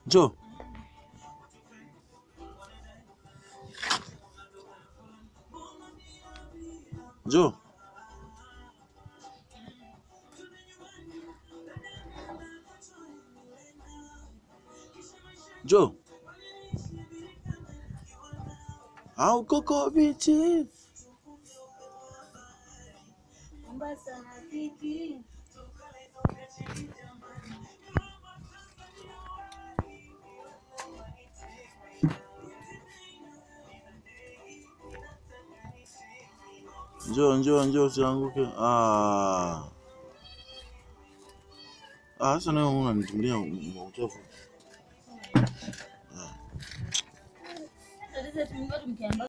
Njoo. Njoo. Njoo. Au koko bichi. Mombasa hafiki. Njoo, njoo, njoo usianguke. Ah. Ah, sasa nawe unanitumia uchafu. Sasa tumekuwa tukiamba